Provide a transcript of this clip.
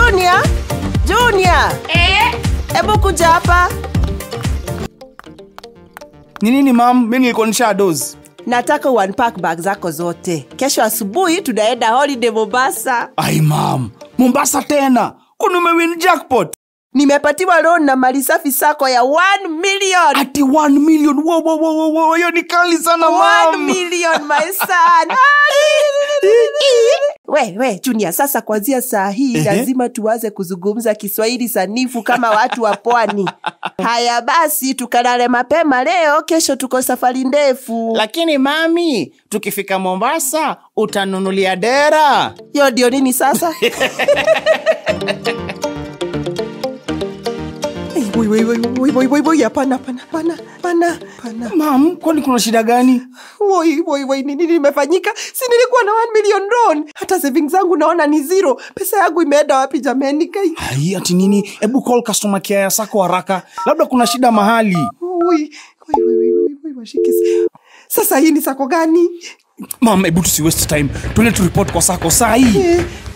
Junior, Junior, Eh? hebu kuja hapa. ni nini mam mi nilikuwa nisha dozi Nataka unpack bag zako zote. Kesho asubuhi tunaenda holiday Mombasa. ai mam mombasa tena kwani umewin jackpot Nimepatiwa loan na mali safi sako ya 1 million. ati 1 million Wo, wo, wo, wo, wo, hiyo ni kali sana 1 mam million my son. we we Junior, sasa kuanzia saa hii Ehe. lazima tuanze kuzungumza Kiswahili sanifu kama watu wa pwani. Haya basi, tukalale mapema leo, kesho tuko safari ndefu. lakini mami tukifika mombasa utanunulia dera Hiyo ndio nini sasa? Eh, woi, woi, woi, woi, woi, woi, woi, hapana, hapana, hapana, hapana, hapana. mam kwani kuna shida gani Woi, woi, woi, ni nini limefanyika? Si nilikuwa na 1 million loan. Hata savings zangu naona ni zero. Pesa yangu imeenda wapi jamani? Kai. ai ati nini hebu call customer care ya sako haraka labda kuna shida mahali Woi, woi, woi, woi, woi, woi, washike. Sasa hii ni sako gani? mam hebu tusi waste time tuende turipot kwa sako saa hii Eh,